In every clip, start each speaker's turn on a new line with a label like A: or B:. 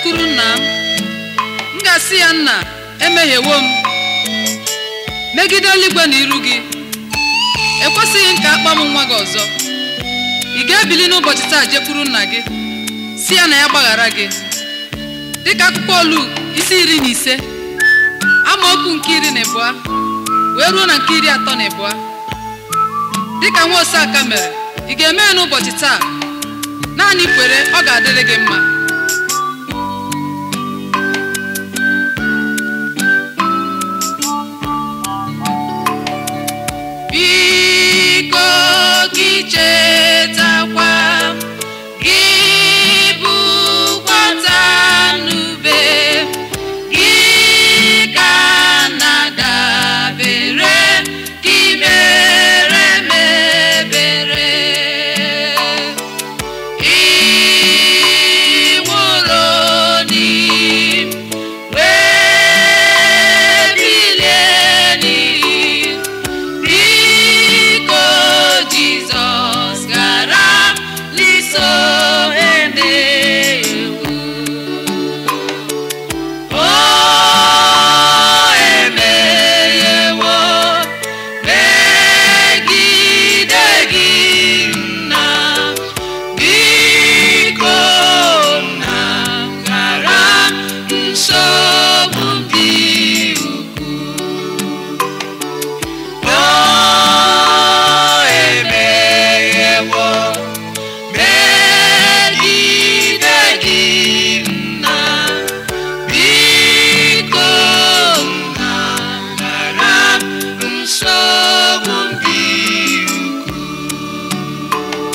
A: jekwuru nna m m ga-asị ya nna emehiewo m megide eluigwe na iru gị ekwesịghị m ka akpa m nwa gị ọzọ ị ga-ebili n'ụbọchị taa jekwuru nna gị si ya na ya gbaghara gị dịka akwụkwọ olu isi iri na ise amaokwu nke iri na ịbụa wee ruo na nke iri atọ na ịbụa dịka nwa oseaka mere ị ga-eme ya n'ụbọchị taa naanị kwere ọ ga-adịrị gị mma biko gị chetakwa gị bụkwata n'ube gị ka na-adabere gị mere m ebere ị nwụrụ n'igwe bilie n'igwe biko jizọs gara liso emewu o emeghewo megide gị nna biko nna ghara nsogbu dị ukwuu o emeghewo megide gị nna biko nna ghara nsogbu dị ukwuu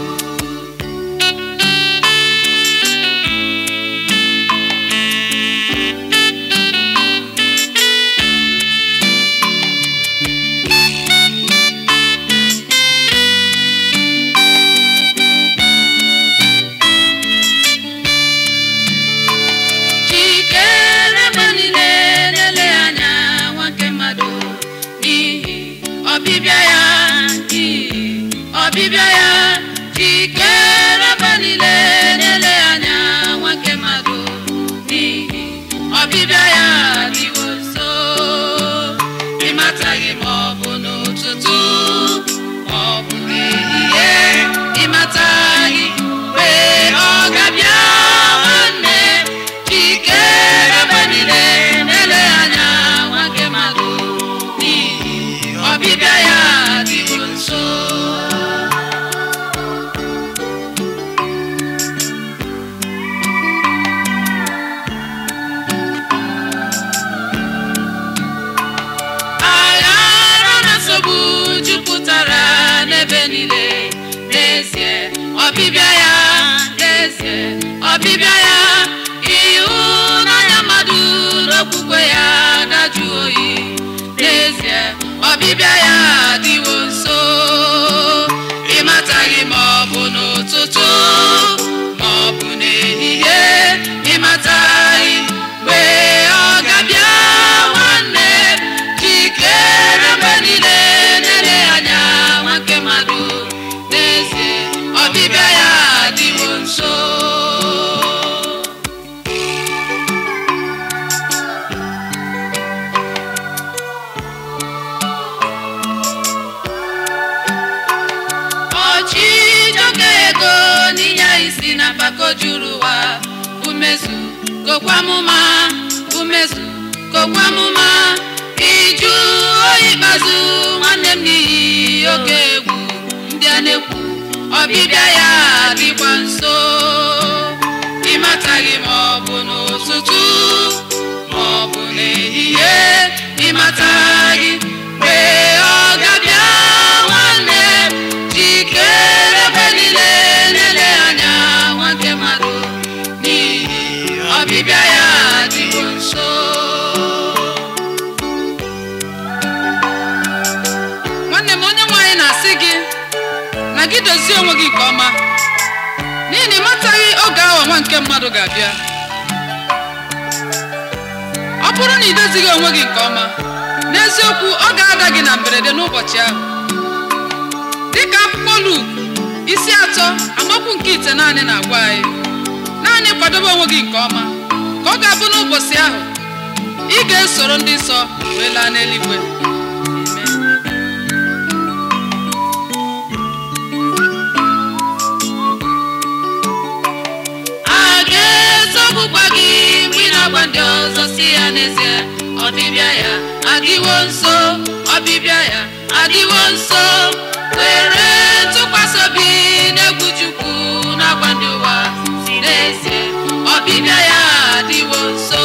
A: Chikere mgbe niile na-ele anya nwoke mmadụ n'ihi ọbịbịa ya n'ihi ọbịbịa ya chikere mgbe niile na-ele anya nwoke mmadụ n'ihi ọbịbịa ya dịwo nso ịmataghị ma ọ bụ n'ụtụtụ ma ọ bụ n'ehihie ịmataghị mgbe ọ ga-abịa nwanne chikere mgbe niile na-ele anya nwoke mmadụ n'ihi ọbịbịa ya dịwo nso aghara na nsogbu jupụtara n'ebe niile n'ezie ọbịbịa ya n'ezie ọbịbịa ya ịhụnanya mmadụ n'okwukwe ya dajụ oyi n'ezie ọbịbịa ya adịwo nso ịmataghị ma ọ bụ n'ụtụtụ ma ọ bụ n'ehihie ịmataghị mgbe ọ ga-abịa nwanne jikere mgbe niile na-ele anya nwoke mmadụ n'ezie ọbịbịa ya adịwo nso ọchịchọka ego n'inye isi na mpako juru ụwa umezu kokwamụma umezu kokwamụma iju oyi ikpeazụ nwanne m n'ihi oke egwu ndị a na-ekwu ọbịbịa ya dịkwa nso ịmataghị ma ọ bụ n'ụtụtụ ma ọ bụ n'ehihie ịmataghị mgbe ọ ga-abịa nwanne jikere mgbe niile na-ele anya nwoke mmadụ n'ihi ọbịbịa ya dịwo nso nwanne m onye nwe anyị na-asị gị na gị dozie onwe gị nke ọma n'ihi na ị mataghị oge awa nwa nke mmadụ ga-abịa ọ bụrụ na ị dozighị onwe gị nke ọma n'eziokwu ọ ga-ada gị na mberede n'ụbọchị ahụ dịka akwụkwọ Luk isi atọ amaokwu nke ite naanị na-agwa anyị naanị kwadobe onwe gị nke ọma ka ọ ga-abụ n'ụbọchị ahụ ị ga-esoro ndị nsọ wee laa n'eluigwe Amen. a ga-ezogbukwa gị mgbe ị na-agwa ndị ọzọ si ya n'ezie ọbịbịa ya adịwo nso ọbịbịa ya adịwo nso were ntụkwasị obi n'egwu Chukwu na-agwa ndị ụwa si n'ezie ọbịbịa ya adịwo nso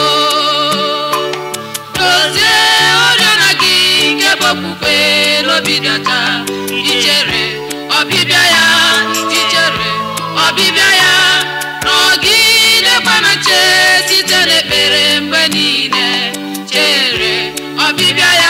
A: dozie oriọna gị nke bụ okwukwe n'obi dị ọcha ichere ọbịbịa ya ichere ọbịbịa ya nọgidekwa na nche site n'ekpere mgbe niile chere ọbịbịa